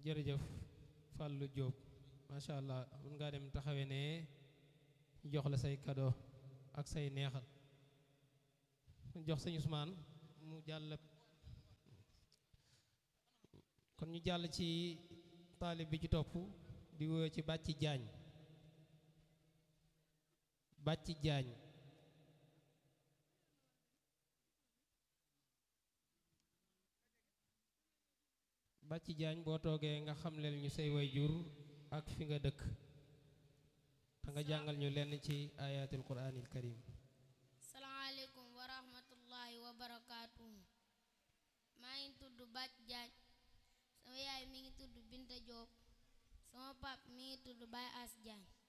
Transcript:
jërëjëf Fallou Diop macha allah mun ngaa dem taxawe ne jox la say cadeau ak say neexal jox sëñ Ousmane mu jàll kon ñu jàll ci taalib bi ci topp di woo ci bàcci jaañ bàcci jaañ bàcci jaañ boo toogee nga xamleel ñu say wayjur ak fi nga dëkk te nga jàngal ñu lenn ci ayatul quraanil karim salaamaaleykum wa rahmatullahi wa barakaatuhu maa ngi tudd Bàcc Jaañ sama yaay mi ngi tudd Binta Joob sama pap mi ngi tudd Baay As Jaañ